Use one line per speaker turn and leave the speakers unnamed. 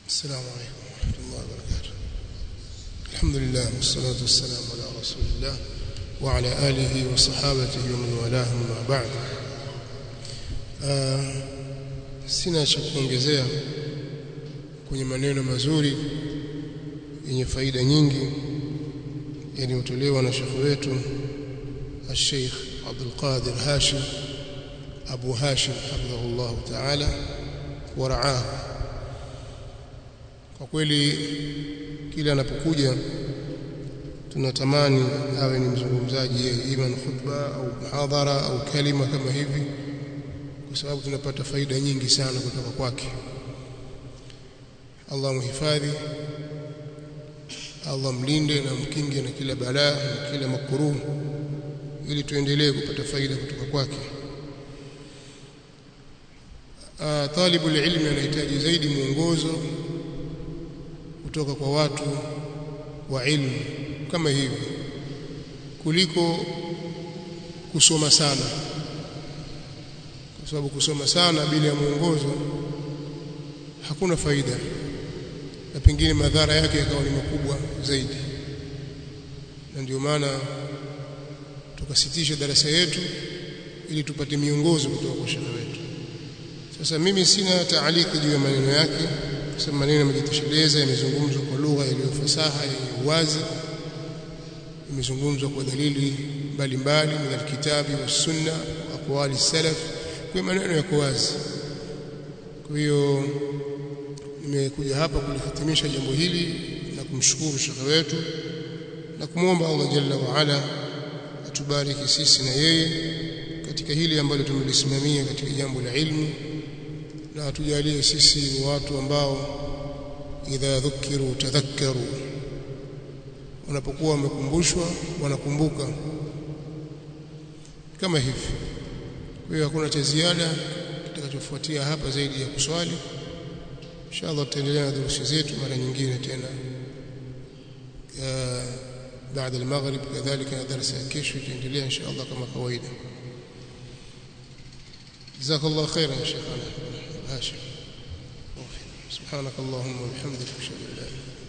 السلام عليكم ورحمة الله وبركاته الحمد لله والصلاة والسلام على رسول الله وعلى آله وصحابته ومن والاه ما بعد آه sina cha kuongezea kwenye maneno mazuri yenye faida nyingi yaliyotolewa na shekhu wetu الشيخ عبد القادر هاشم أبو هاشم حفظه الله تعالى ورعاه kwa kweli kila anapokuja tunatamani awe ni mzungumzaji yeye ima ni khutba au muhadhara au kalima kama hivi kwa sababu tunapata faida nyingi sana kutoka kwake Allah muhifadhi Allah mlinde na mkinge na kila balaa na kila makuruh ili tuendelee kupata faida kutoka kwake talibu ilmi anahitaji zaidi mwongozo kutoka kwa watu wa ilmu kama hivi kuliko kusoma sana kwa sababu kusoma sana bila ya mwongozo hakuna faida na pengine madhara yake yakawa ni makubwa zaidi na ndio maana tukasitisha darasa yetu ili tupate miongozo kutoka kwa shekhe wetu sasa mimi sina taaliki juu ya maneno yake kwa sababu maneno yamejitosheleza yamezungumzwa kwa lugha iliyo fasaha yenye uwazi imezungumzwa kwa dalili mbalimbali min alkitabi wassunna wa aqwali salaf kwa maneno yako wazi kwa hiyo nimekuja hapa kulihitimisha jambo hili na kumshukuru shekhe wetu na kumwomba Allah jalla wa ala atubariki sisi na yeye katika hili ambalo tumelisimamia katika jambo la ilmu na atujalie sisi ni watu ambao idha dhukiru tadhakkaru wanapokuwa wamekumbushwa wanakumbuka kama hivi kwa hiyo hakuna cha ziada kitakachofuatia hapa zaidi ya kuswali inshallah tutaendelea na durusi zetu mara nyingine tena بعد المغرب كذلك درس كيش تنتهي ان شاء الله كما قوينا جزاك الله خيرا يا شيخنا هاشم سبحانك اللهم وبحمدك اشهد ان لا اله الا انت